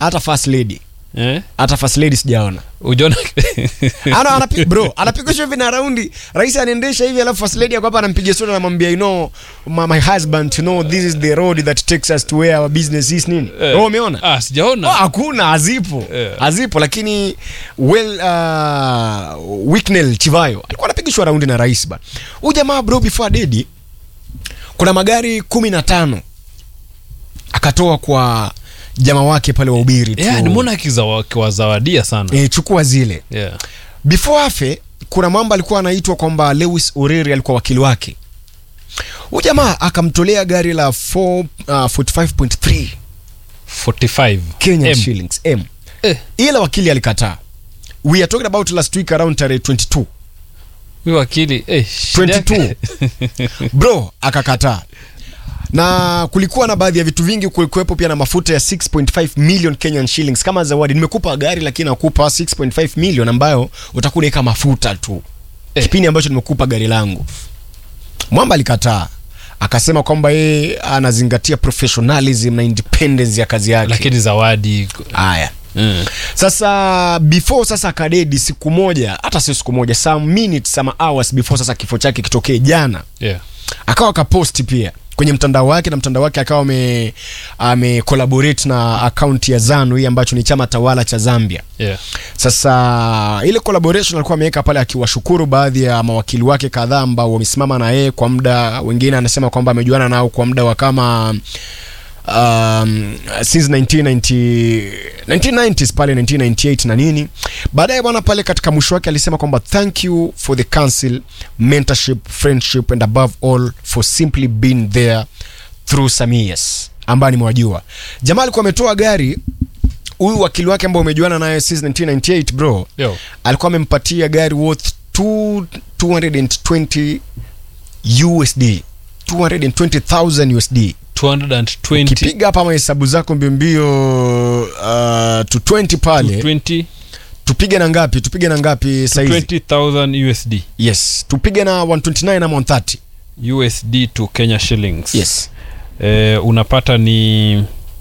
hata first lady eh? hata first lady sijaona ujaona ana anapi, bro anapigishwa hivi na raundi rais anaendesha hivi alafu first lady ako hapa anampiga sura anamwambia you know my, my husband you know this is the road that takes us to where our business is nini Eh. oh umeona ah, sijaona Oh, hakuna hazipo Yeah. hazipo lakini well uh, Wicknell Chivayo alikuwa anapigishwa raundi na rais bana huyu jamaa bro before dedi kuna magari kumi na tano akatoa kwa jamaa wake pale wa ubiri tu. yeah, nimeona akizawa- akiwazawadia sana eh, chukua zile yeah. before afe kuna mambo alikuwa anaitwa kwamba lewis oreri alikuwa wakili wake huyu jamaa akamtolea gari la 4, uh, 45.3 45 Kenyan M. shillings m Eh, ila wakili alikataa we are talking about last week around tarehe 22 huyu wakili eh, shida 22. yake- bro akakataa na kulikuwa na baadhi ya vitu vingi kulikuwepo pia na mafuta ya 6.5 million kenyan shillings kama zawadi nimekupa gari lakini nakupa 6.5 million ambayo utakuwa unaweka mafuta tu Eh. kipindi ambacho nimekupa gari langu mwamba alikataa akasema kwamba yeye anazingatia professionalism na independence ya kazi yake lakini zawadi haya mm. sasa before sasa akadedi siku moja hata sio siku moja some minutes some hours before sasa kifo chake kitokee jana yeah. akawa akaposti pia kwenye mtandao wake na mtandao wake akawa ame, ame collaborate na akaunti ya zanu hii ambacho ni chama tawala cha zambia Yeah. sasa ile collaboration alikuwa ameweka pale akiwashukuru baadhi ya mawakili wake kadhaa ambao wamesimama na yeye kwa muda wengine anasema kwamba amejuana nao kwa muda wa kama um, since 1990, 1990s pale 1998 na nini baadaye bwana pale katika mwisho wake alisema kwamba thank you for the council mentorship friendship and above all for simply being there through some years ambayo nimewajua jamaa alikuwa ametoa gari huyu wakili wake ambao umejuana naye since 1998 bro Yo. alikuwa amempatia gari worth two- 220 usd 220000 usd 220 kipiga hapa mahesabu zako mbiombio uh, to 20 pale 20 tupige na ngapi tupige na ngapi saizi 20000 usd yes tupige na 129 ama 130 usd to kenya shillings yes eh, unapata ni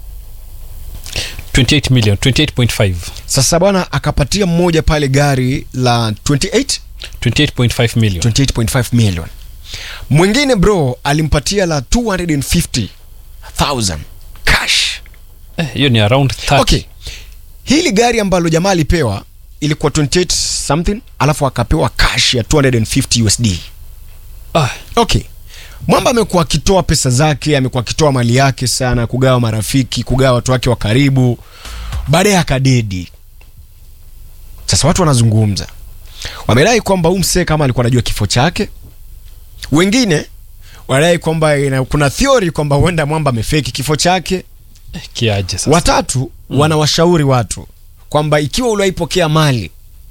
28 million 28.5 sasa bwana akapatia mmoja pale gari la 28 28.5 million 28.5 million mwingine bro alimpatia la 250000 cash Eh, hiyo ni around 30 okay hili gari ambalo jamaa alipewa ilikuwa 28 something alafu akapewa cash ya 250 usd ah, okay mwamba amekuwa akitoa pesa zake amekuwa akitoa mali yake sana kugawa marafiki kugawa watu wake wa karibu baadaye akadedi sasa watu wanazungumza wamedai kwamba huu msee kama alikuwa anajua kifo chake wengine wanadai kwamba ina- kuna theory kwamba huenda mwamba amefeki kifo chake eh, kiaje sasa watatu mm. wanawashauri watu kwamba ikiwa uliwaipokea mali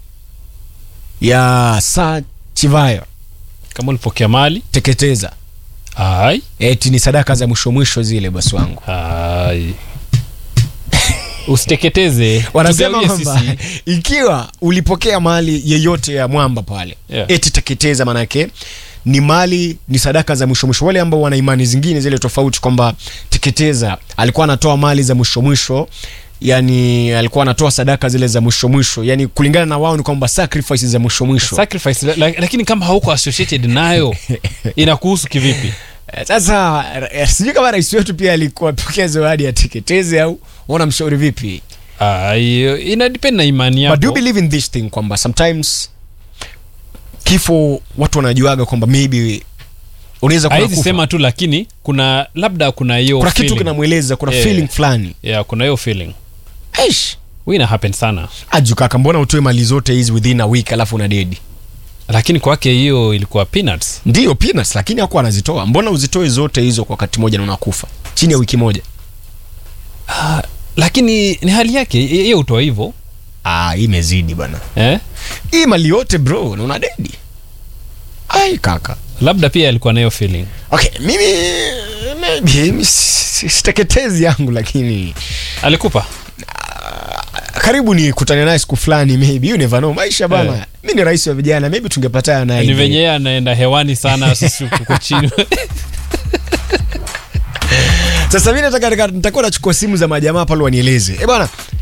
ya saa chivayo kama ulipokea mali teketeza ai eti ni sadaka za mwisho mwisho zile basi wangu ai usiteketeze wanasema tugawie kwamba sisi. ikiwa ulipokea mali yeyote ya mwamba pale Yeah. eti teketeza manake ni mali ni sadaka za mwisho mwisho wale ambao wana imani zingine zile tofauti kwamba teketeza alikuwa anatoa mali za mwisho mwisho yani alikuwa anatoa sadaka zile za mwisho mwisho yani kulingana na wao ni kwamba sacrifices za mwisho mwisho sacrifice la, la, lakini kama hauko associated nayo inakuhusu kivipi Eh, sasa eh, sijui kama rais wetu pia alikuwa pokea zawadi ya teketeze au unamshauri vipi ai ina depend na imani but do you yako believe in this thing kwamba sometimes kifo watu wanajuaga kwamba maybe unaweza kuna, haizi kufa. sema tu lakini kuna labda kuna hiyo kuna kitu feeling. kinamweleza kuna Yeah. feeling fulani yeah, kuna hiyo feeling Eish. Huwa ina happen sana aju kaka mbona utoe mali zote hizi within a week alafu una dedi lakini kwake hiyo ilikuwa peanuts ndio peanuts lakini hakuwa anazitoa mbona uzitoe zote hizo kwa wakati moja na unakufa chini ya wiki moja lakini ni hali yake hiyo utoa hivyo ah hii imezidi bana eh? hii mali yote bro na una dedi ai kaka labda pia alikuwa nayo feeling okay mimi maybe mimi si- siteketezi yangu lakini alikupa karibu ni kutane naye siku fulani maybe you never know maisha bana Eh. mi ni rais wa vijana maybe tungepatana naye ni venye yeye anaenda hewani sana sisi tuko chini sasa mi nataka nitakuwa nachukua simu za majamaa pale wanieleze e bana